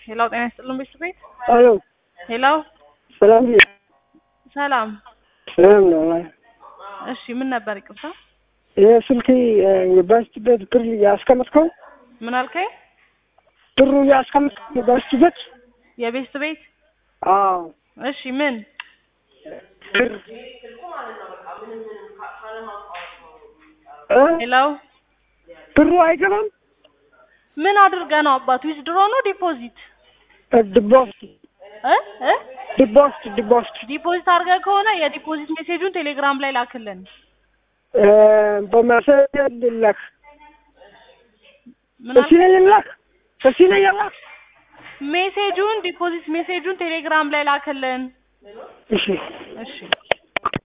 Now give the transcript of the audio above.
ሄላው ጤና ይስጥልን ቤት ቤት አሎ ሄላው ሰላም ነው? ሰላም። ሰላም ነው። እሺ ምን ነበር? ይቅርታ የስልክ የባስቲበት ብር ያስቀመጥከው ምን አልከኝ? ብሩ ያስቀመጥከው የባስቲበት የቤስት ቤት አዎ እሺ ምን ብር እ? ሄላው ብሩ አይገባም። ምን አድርገህ ነው አባት? ዊዝድሮ ነው ዲፖዚት ዲቦስት እ እ ዲቦስት ዲቦስት ዲፖዚት አድርገህ ከሆነ የዲፖዚት ሜሴጁን ቴሌግራም ላይ ላክልን። በመሰል ልላክ ምን በሲ አልከኝ? ነው የላክ በሲ ነው የላክ ሜሴጁን ዲፖዚት ሜሴጁን ቴሌግራም ላይ ላክልን። እሺ እሺ